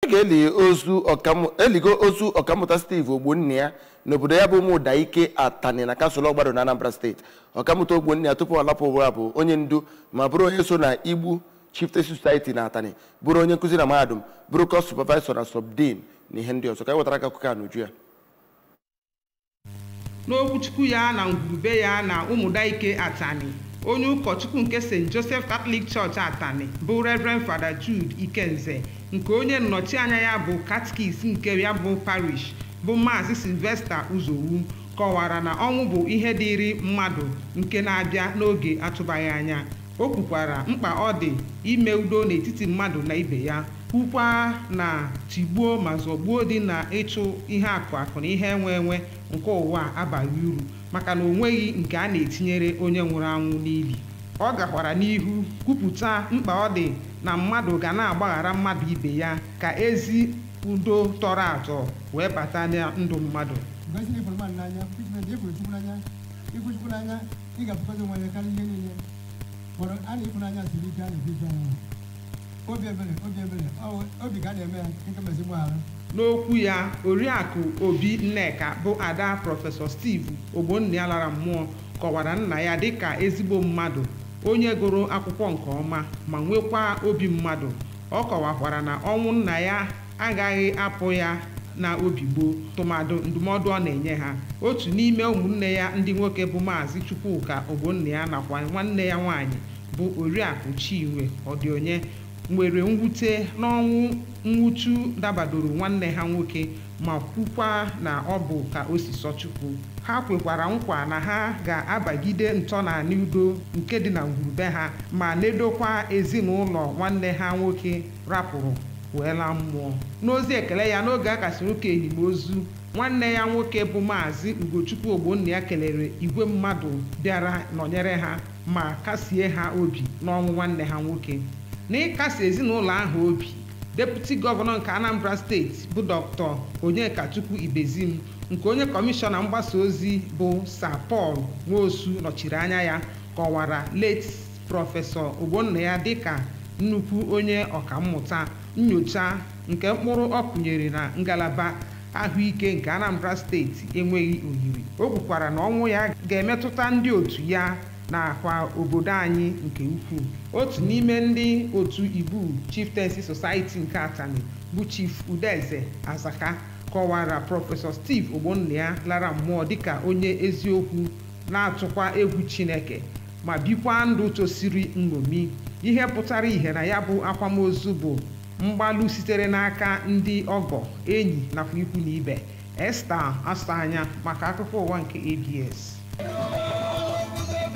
a ga-eli ozu ọkammụ- eligo ozu ọkammụta steve ogbonna ya n'obodo ya bụ ụmụdaike atani na kansụl ọgbado na anambra steeti ọkammụta ogbonna ya tupu ọ lapụ ụwa bụ onye ndu ma bụrụ onye so na igbu chieftaincy society na atani bụrụ onye nkụzi na mahadum bụrụ kọs supervisor na subdean na ihe ndị ọzọ ka anyị wetara aka akụkọ a n'uju ya n'okwuchukwu ya na ngwurube ya na ụmụdaike atani onye ụkọchukwu nke st joseph catholic church atani bụ reverend fada jude ikenze nke onye nnọchianya ya bụ katkis nke ya bụ parish bụ maazị sylvester uzowu kọwara na ọnwụ bụ ihe dịịrị mmadụ nke na-abịa n'oge atụbaghị anya o kwukwara mkpa ọ dị ime udo n'etiti mmadụ na ibe ya kwukwa na tigbuo ma zọgbuo dị na ịchụ ihe akụ akụ na ihe enwe enwe nke ụwa abaghị uru maka na o nweghị nke a na-etinyere onye nwụrụ anwụ n'ili ọ gakwara n'ihu kwupụta mkpa ọ dị na mmadụ ga na-agbaghara mmadụ ibe ya ka ezi udo tọrọ atọ wee bata na ndụ mmadụ mgbe esi na-efuru mmadụ n'anya pigment efuru chukwu n'anya ikwu chukwu n'anya ị ga-apụkọta onwe ya karịa ihe niile kpọrọ a na ịfụnanya siri ike a na-ebi ike anya obi ebere obi ebere ọ- obi ka a na-eme ya nke mezi mgbaghara n'okwu ya oriakụ obi nneka bụ ada prọfesọ steve ogbonna lara mmụọ kọwara nna ya dịka ezigbo mmadụ onye gụrụ akwụkwọ nke ọma ma nwekwa obi mmadụ ọ kọwakwara na ọnwụ nna ya agaghị apụ ya na obi gboo tụmadụ ndụmọdụ ọ na-enye ha otu n'ime ụmụnne ya ndị nwoke bụ maazị chukwuka ogbonna ya nakwa nwanne ya nwaanyị bụ oriakụ chinwe ọdịonye nwere mwute n'ọnwụ nwụchu dabadoro nwanne ha nwoke ma kwukwa na ọ bụ ka o si sọ chukwu ha kwekwara nkwa na ha ga-abagide ntọnanị udo nke dị na ngwurube ha ma nedokwa ezinụlọ nwanne ha nwoke rapụrụ wee laa mmụọ n'ozi ekele ya n'oge a kasịrị ụka enyimozu nwanne ya nwoke bụ maazị ugochukwu ogbonna ya kelere igwe mmadụ bịara nọnyere ha ma kasie ha obi n'ọnwụ nwanne ha nwoke n'ịkasi ezinụlọ ahụ obi deputi gọvanọ nke anambra steeti bụ dr onyekachukwu ibezim nke onye kọmishọna mgbasa ozi bụ sir paul nwosu nọchiri anya ya kọwara late prọfesọ ogbonna ya dịka nnukwu onye ọkammụta nyocha nke mkpụrụ ọ kụnyere na ngalaba ahụike nke anambra steeti enweghị oyiri o kwukwara na ọnwụ ya ga-emetụta ndị otu ya nakwa obodo anyị nke ukwuu otu n'ime ndị otu ibu chieftaincy society nke atani bụ chief udeze azaka kọwara prọfesọ steve ogbonna ya lara mmụọ dịka onye eziokwu na-atụkwa egwu chineke ma bikwa ndụ tosiri nṅomi ihe pụtara ihe na ya bụ akwamozu bụ mgbalụ sitere n'aka ndị ọgọ enyi nakwa ikwu na ibe esta asa anya maka akụkọ ụwa nke abs